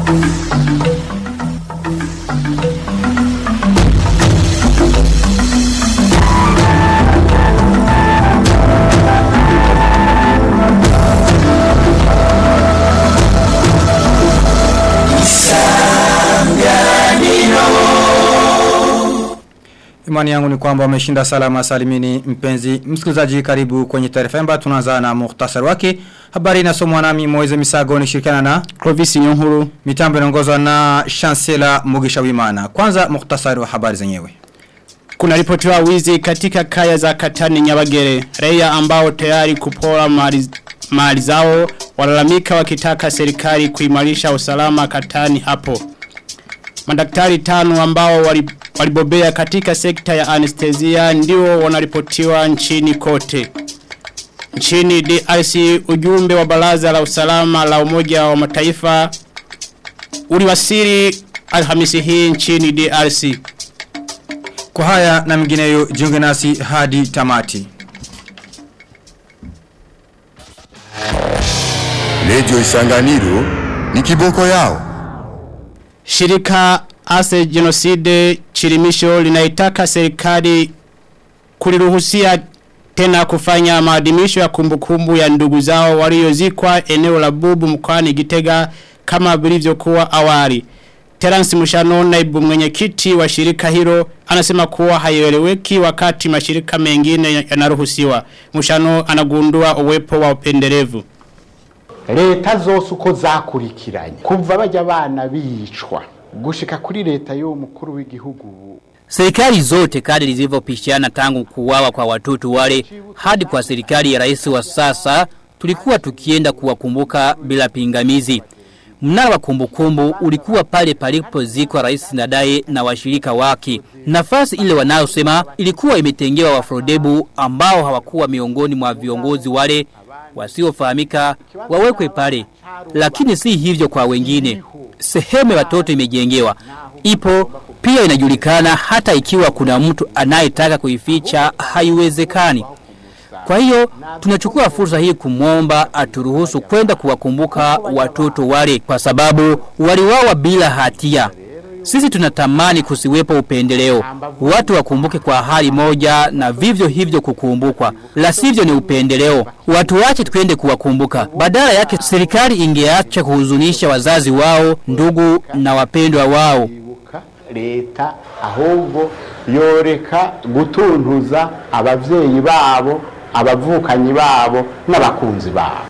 Imani yangu ni kwamba umeshinda salama salimini mpenzi msikilizaji karibu kwenye taarifa yamba tunaanza na muhtasari wake habari inasomwa nami Moize Misago nishirikiana na Clovis Nyonkuru mitambo inaongozwa na Chancellor Mugisha Wimana kwanza muhtasari wa habari zenyewe Kuna ripotiwa wizi katika kaya za Katani Nyabagere raia ambao tayari kupora mali mali zao walalamika wakitaka serikali kuimarisha usalama Katani hapo Madaktari tano ambao wali- walibobea katika sekta ya anestesia ndio wanaripotiwa nchini kote. Nchini DRC ujumbe wa baraza la usalama la umoja wa mataifa uliwasili alhamisi hii nchini DRC. kwa haya na mengineyo jiunge nasi hadi tamati Radio Isanganiro ni kiboko yao. Shirika Ase Genocide Chirimisho linaitaka serikali kuliruhusia tena kufanya maadhimisho ya kumbukumbu ya ndugu zao waliozikwa eneo la Bubu mkoani Gitega kama vilivyokuwa awali. Terence Mushano naibu mwenyekiti wa shirika hilo anasema kuwa haieleweki wakati mashirika mengine yanaruhusiwa. Mushano anagundua uwepo wa upendelevu. leta zose uko zakurikiranye kuva bajya abana bicwa gushika kuri leta y'uwo mukuru w'igihugu Serikali zote kadri zilivyopishana tangu kuuawa kwa watoto wale hadi kwa serikali ya rais wa sasa tulikuwa tukienda kuwakumbuka bila pingamizi. Mnara wa kumbukumbu ulikuwa pale palipozikwa rais Ndadaye na washirika wake. Nafasi ile wanayosema ilikuwa imetengewa wafrodebu ambao hawakuwa miongoni mwa viongozi wale wasiofahamika wawekwe pale. Lakini si hivyo kwa wengine. Sehemu ya watoto imejengewa. Ipo pia inajulikana hata ikiwa kuna mtu anayetaka kuificha haiwezekani. Kwa hiyo tunachukua fursa hii kumwomba aturuhusu kwenda kuwakumbuka watoto wale kwa sababu waliwawa bila hatia. Sisi tunatamani kusiwepo upendeleo. Watu wakumbuke kwa hali moja na vivyo hivyo kukumbukwa. La sivyo ni upendeleo. Watu wache twende kuwakumbuka. Badala yake serikali ingeacha kuhuzunisha wazazi wao, ndugu na wapendwa wao. kwibuka leta ahubwo yoreka gutuntuza abavyeyi babo abavukanyi babo n'abakunzi babo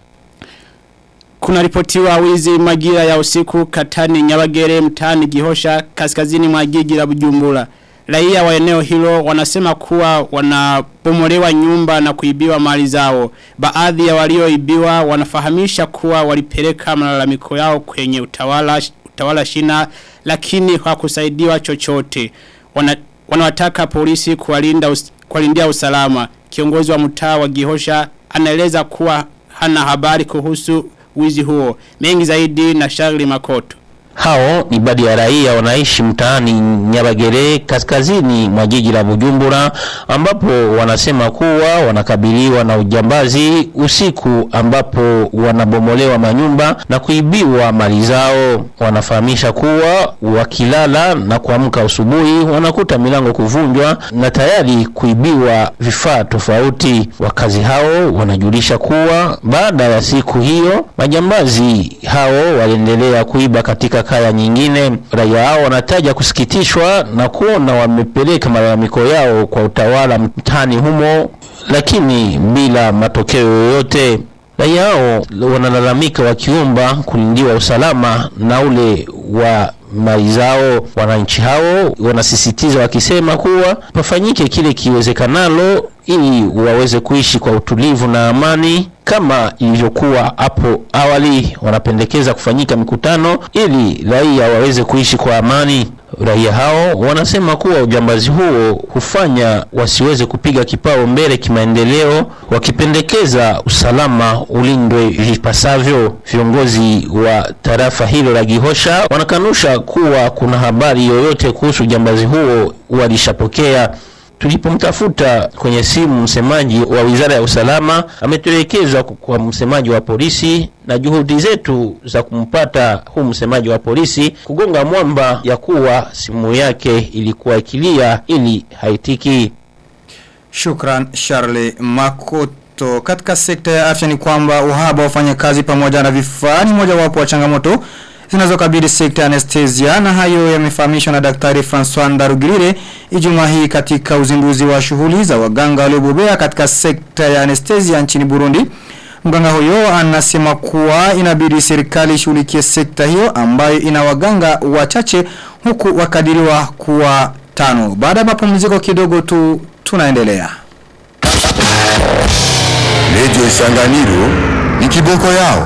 Kuna ripotiwa wizi majira ya usiku katani nyabagere mtani gihosha kaskazini mwa jiji la bujumbura. Raia wa eneo hilo wanasema kuwa wanabomolewa nyumba na kuibiwa mali zao. Baadhi ya walioibiwa wanafahamisha kuwa walipeleka malalamiko yao kwenye utawala, utawala shina lakini hawakusaidiwa chochote. Wana, wanawataka polisi kuwalinda us, kuwalindia usalama. Kiongozi wa mtaa wa Gihosha anaeleza kuwa hana habari kuhusu wizi huo. Mengi zaidi na Charlie Makoto. Hao ni baadhi ya raia wanaishi mtaani Nyabagere kaskazini mwa jiji la Bujumbura ambapo wanasema kuwa wanakabiliwa na ujambazi usiku ambapo wanabomolewa manyumba na kuibiwa mali zao. Wanafahamisha kuwa wakilala na kuamka asubuhi wanakuta milango kuvunjwa na tayari kuibiwa vifaa tofauti. Wakazi hao wanajulisha kuwa baada ya siku hiyo majambazi hao waliendelea kuiba katika kaya nyingine. Raia hao wanataja kusikitishwa na kuona wamepeleka malalamiko yao kwa utawala mtaani humo, lakini bila matokeo yoyote. Raia hao wanalalamika wakiomba kulindiwa usalama na ule wa mali zao. Wananchi hao wanasisitiza wakisema kuwa pafanyike kile kiwezekanalo ili waweze kuishi kwa utulivu na amani kama ilivyokuwa hapo awali. Wanapendekeza kufanyika mikutano ili raia waweze kuishi kwa amani. Raia hao wanasema kuwa ujambazi huo hufanya wasiweze kupiga kipao mbele kimaendeleo, wakipendekeza usalama ulindwe vipasavyo. Viongozi wa tarafa hilo la Gihosha wanakanusha kuwa kuna habari yoyote kuhusu ujambazi huo walishapokea. Tulipomtafuta kwenye simu msemaji wa Wizara ya Usalama ametuelekeza kwa msemaji wa polisi na juhudi zetu za kumpata huu msemaji wa polisi kugonga mwamba ya kuwa simu yake ilikuwa ikilia ili haitiki. Shukran Charles Makoto. Katika sekta ya afya ni kwamba uhaba wa wafanyakazi pamoja na vifaa ni moja wapo wa changamoto zinazokabili sekta ya anesthesia na hayo yamefahamishwa na daktari François Ndarugirire Ijumaa hii katika uzinduzi wa shughuli za waganga waliobobea katika sekta ya anesthesia nchini Burundi. Mganga huyo anasema kuwa inabidi serikali ishughulikie sekta hiyo ambayo ina waganga wachache huku wakadiriwa kuwa tano. Baada ya mapumziko kidogo tu tunaendelea. Radio Isanganiro ni kiboko yao.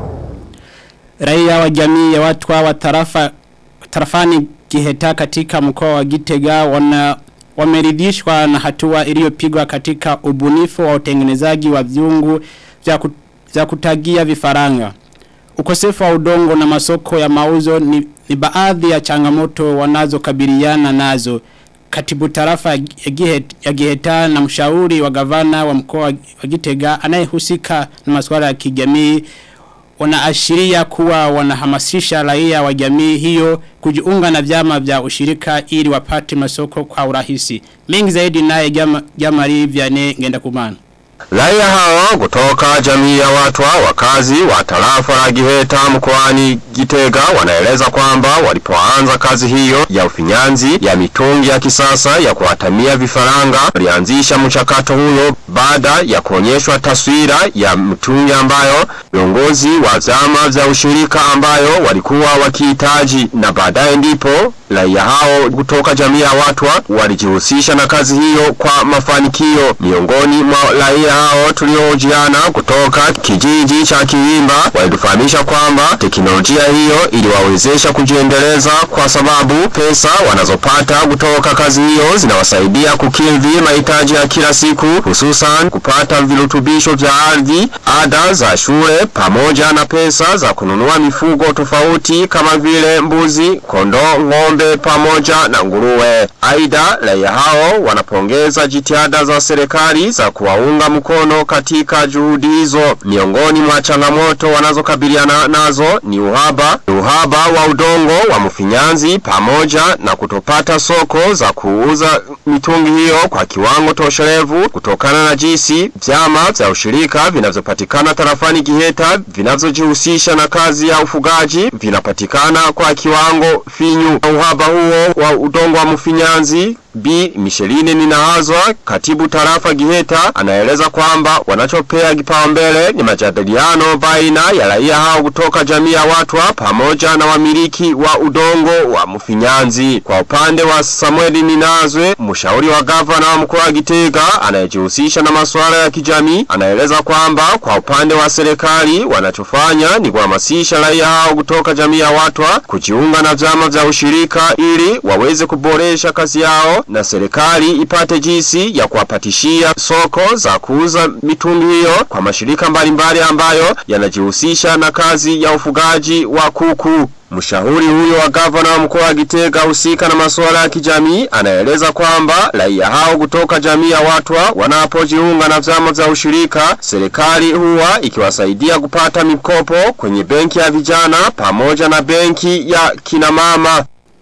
Raia wa jamii ya watu wa tarafa tarafani Giheta katika mkoa wa Gitega wana wameridhishwa na hatua iliyopigwa katika ubunifu wa utengenezaji wa viungu vya, ku, vya kutagia vifaranga. Ukosefu wa udongo na masoko ya mauzo ni, ni baadhi ya changamoto wanazokabiliana nazo. Katibu tarafa ya Gihet- ya Giheta na mshauri wa gavana wa mkoa wa Gitega anayehusika na masuala ya kijamii wanaashiria kuwa wanahamasisha raia wa jamii hiyo kujiunga na vyama vya ushirika ili wapate masoko kwa urahisi. Mengi zaidi naye jama, jamari vyane ngenda kumana. Raia hawa kutoka jamii ya watwa wakazi wa tarafa la Giheta mkoani Gitega wanaeleza kwamba walipoanza kazi hiyo ya ufinyanzi ya mitungi ya kisasa ya kuwatamia vifaranga walianzisha mchakato huyo baada ya kuonyeshwa taswira ya mitungi ambayo viongozi wa vyama vya ushirika ambayo walikuwa wakihitaji na baadaye ndipo raia hao kutoka jamii ya watwa walijihusisha na kazi hiyo kwa mafanikio miongoni mwa raia hao tuliohojiana kutoka kijiji cha Kiwimba walitufahamisha kwamba teknolojia hiyo iliwawezesha kujiendeleza kwa sababu pesa wanazopata kutoka kazi hiyo zinawasaidia kukidhi mahitaji ya kila siku hususan kupata virutubisho vya ardhi ada za shule pamoja na pesa za kununua mifugo tofauti kama vile mbuzi kondoo ng'ombe pamoja na nguruwe aidha raia hao wanapongeza jitihada za serikali za kuwaunga mkono katika juhudi hizo miongoni mwa changamoto wanazokabiliana nazo ni uhaba uhaba wa udongo wa mfinyanzi pamoja na kutopata soko za kuuza mitungi hiyo kwa kiwango tosherevu kutokana na jinsi vyama vya ushirika vinavyopatikana tarafani Giheta vinavyojihusisha na kazi ya ufugaji vinapatikana kwa kiwango finyu uhaba huo wa udongo wa mfinyanzi B. Micheline Ninahazwa, katibu tarafa Giheta, anaeleza kwamba wanachopea kipaumbele ni majadiliano baina ya raia hao kutoka jamii ya watwa pamoja na wamiliki wa udongo wa mfinyanzi. Kwa upande wa Samueli Ninazwe, mshauri wa gavana wa mkoa wa Gitega anayejihusisha na masuala ya kijamii, anaeleza kwamba kwa upande wa serikali wanachofanya ni kuhamasisha raia hao kutoka jamii ya watwa kujiunga na vyama vya ushirika ili waweze kuboresha kazi yao na serikali ipate jinsi ya kuwapatishia soko za kuuza mitungi hiyo kwa mashirika mbalimbali ambayo yanajihusisha na kazi ya ufugaji wa kuku. Mshauri huyo wa gavana wa mkoa wa Gitega husika na masuala ya kijamii anaeleza kwamba raia hao kutoka jamii ya watwa wanapojiunga na vyama vya ushirika, serikali huwa ikiwasaidia kupata mikopo kwenye benki ya vijana pamoja na benki ya kinamama.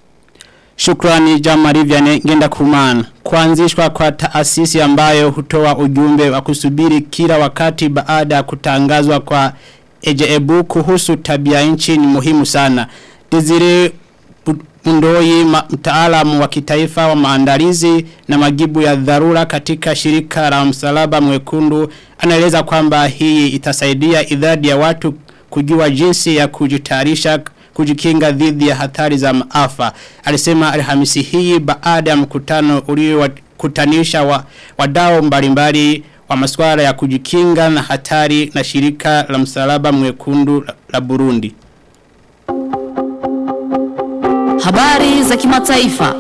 Shukrani jamari vyane ngenda kumana. Kuanzishwa kwa taasisi ambayo hutoa ujumbe wa kusubiri kila wakati baada ya kutangazwa kwa ejeebu kuhusu tabia nchi ni muhimu sana. Desire Mundoi mtaalamu wa kitaifa wa maandalizi na majibu ya dharura katika shirika la msalaba mwekundu anaeleza kwamba hii itasaidia idadi ya watu kujua jinsi ya kujitayarisha kujikinga dhidi ya hatari za maafa. Alisema alhamisi hii baada ya mkutano uliokutanisha wa, wadau mbalimbali wa masuala ya kujikinga na hatari na shirika la msalaba mwekundu la, la Burundi. Habari za kimataifa.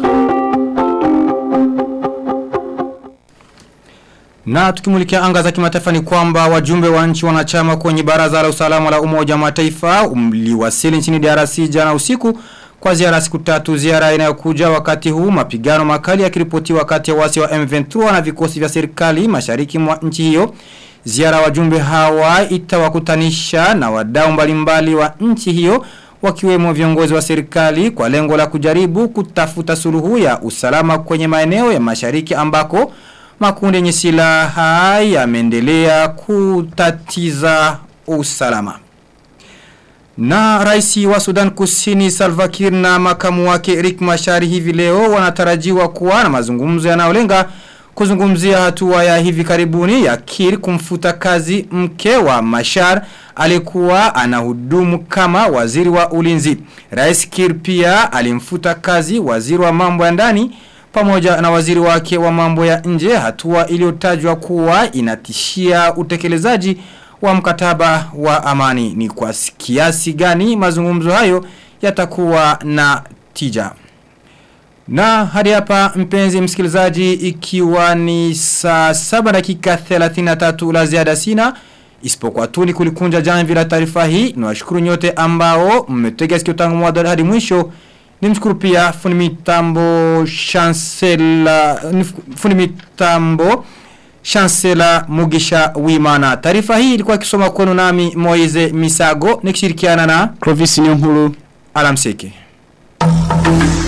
Na tukimulikia anga za kimataifa ni kwamba wajumbe wa nchi wanachama kwenye baraza la usalama la umoja wa mataifa umliwasili nchini DRC jana usiku kwa ziara siku tatu ziara inayokuja wakati huu mapigano makali yakiripotiwa kati ya wasi wa M23 na vikosi vya serikali mashariki mwa nchi hiyo ziara wajumbe hawa itawakutanisha na wadau mbalimbali wa nchi hiyo wakiwemo viongozi wa serikali kwa lengo la kujaribu kutafuta suluhu ya usalama kwenye maeneo ya mashariki ambako makundi yenye silaha yameendelea kutatiza usalama. Na raisi wa Sudan Kusini Salva Kiir na makamu wake Rick Machar hivi leo wanatarajiwa kuwa na mazungumzo yanayolenga kuzungumzia hatua ya hivi karibuni ya Kiir kumfuta kazi mke wa Machar alikuwa anahudumu kama waziri wa ulinzi. Rais Kiir pia alimfuta kazi waziri wa mambo ya ndani pamoja na waziri wake wa mambo ya nje hatua iliyotajwa kuwa inatishia utekelezaji wa mkataba wa amani ni kwa kiasi gani mazungumzo hayo yatakuwa na tija. Na hadi hapa mpenzi msikilizaji ikiwa ni saa 7 dakika 33 la ziada sina isipokuwa tu ni kulikunja jamvi la taarifa hii niwashukuru nyote ambao mmetega sikio tangu mwanzo hadi mwisho nimshukuru pia fundi mitambo chancela fundi mitambo Chancellor Mugisha Wimana. Taarifa hii ilikuwa ikisoma kwenu nami Moize Misago nikishirikiana na Clovis Nyonkuru. Alamseke.